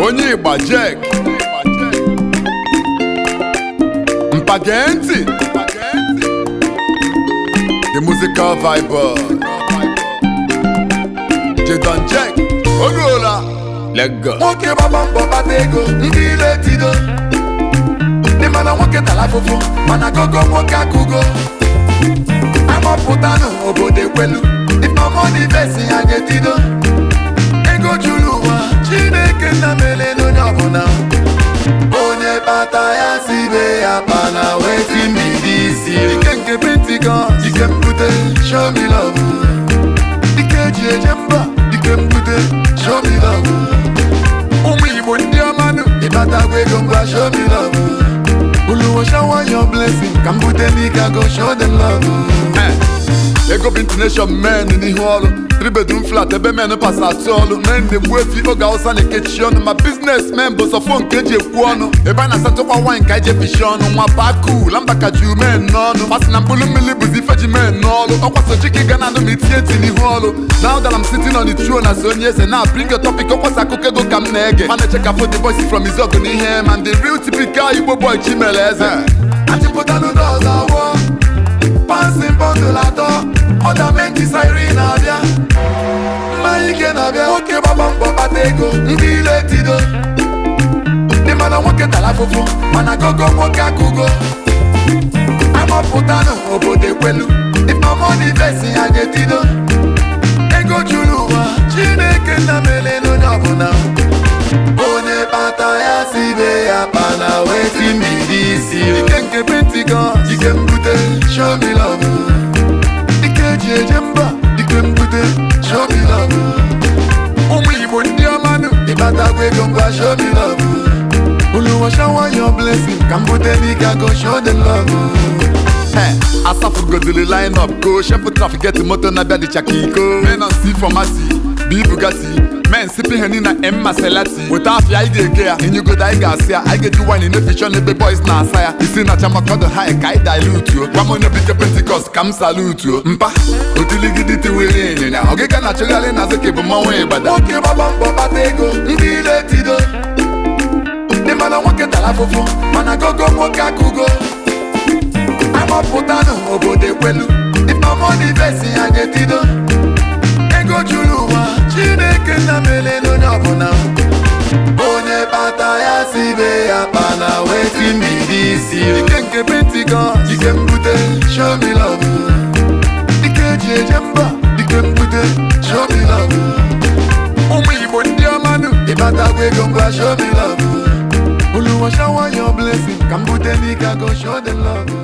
onye ịgba jek mpa gee ntị the musical vibe Jadon Jack oruola lego nwoke gbaba mbọ kpata ego ndị ire tido ndị mana nwoke tara afụfụ mana gogo nwoke akụgo amapụtanụ obodo ekwelu ifeọmọnivesi ya ga-etido ego juru ụwa chineke nna mele n'onye ọbụla onye kpata ya si be ya kpana weti mmiri isi ike nke pentikọst ike mbute show me love ike eji eje mba ike mbute show me love ụmụ igbo ndị ọmanụ ịbatagwa ego ngwa show me love uluwo shower your blessing ka mbute n'ike go show them love ego bụ intonation men n'ihu ọrụ tribedum flat ebe men pasa atụ ọrụ men na-egbu efi oge awụsa na-ekechi ọnụ ma biznes men bụ sọfo nke eji ekwu ọnụ ebe a na-asatụkwa wine ka eji efishi ọnụ nwa baku lamba ka ju men n'ọnụ masị na mkpụrụ mmiri bụzi ifeji men n'ọrụ ọkwaso chiki ga na anụ ma itinye eti n'ihu ọrụ now that I'm sitting on the throne na so onye eze na bring a topic ọkwasa akụkọ ego ka m na-ege ma na-eche ka fo the boys from izọgụ n'ihe ma the real typical igbo boy chimere eze achịpụtanụ dọz awọ pansi bọndụl atọ ọdamenti sairi na-abịa mmanya ike na-abịa nwoke gbaba mbọ kpata ego ndị ile tido ndị mana nwoke tara afụfụ mana gogo nwoke akụgo amapụtanụ obodo ekwelu ifeọmọnivesi ya ga-etido ego juru ụwa chineke nna mele n'onye ọbụla onye kpata ya si be ya kpana weti mmiri isi ike nke pentikọst ike mbute show me love ike eji eje mba ike mbute show me love ụmụ igbo ndị ọmanụ ịbatagwa ego ngwa show me love uluwo shower your blessing ka mbute n'ike go show them love asafugodili line up go shefu trafik get moto na-abịa dị chaka iko men on c formasi b bugatti men sipping henny na m maselati weta afịa anyị ga-ege ya inyugodo anyị ga-asị ya anyị ga-eji wine na-efichọ n'ebe boys na-asa ya isi na chamakọdo ha ka anyị dilutuo gwa m onye bike pentikọst ka m salutuo mpa otiligidi tiwere ịnyịnya ọgịga na-achụgharị n'azụ ka bụ mmanwụ ịgbada nwoke gbaba mbọ kpata ego ndị ile tido ndị mana nwoke tara afụfụ mana gogo nwoke akụgo amapụtanụ obodo ekwelu ifeọmọnivesi ya ga-etido ego juru ụwa chineke nna mele n'onye ọbụla onye kpata ya si be ya kpana weti mmiri isi ike nke pentikọst ike mbute show me love ike eji eje mba ike mbute show me love ụmụ igbo ndị ọmanụ ịbatagwa ego ngwa show me love uluwo shower your blessing ka mbute n'ike go show them love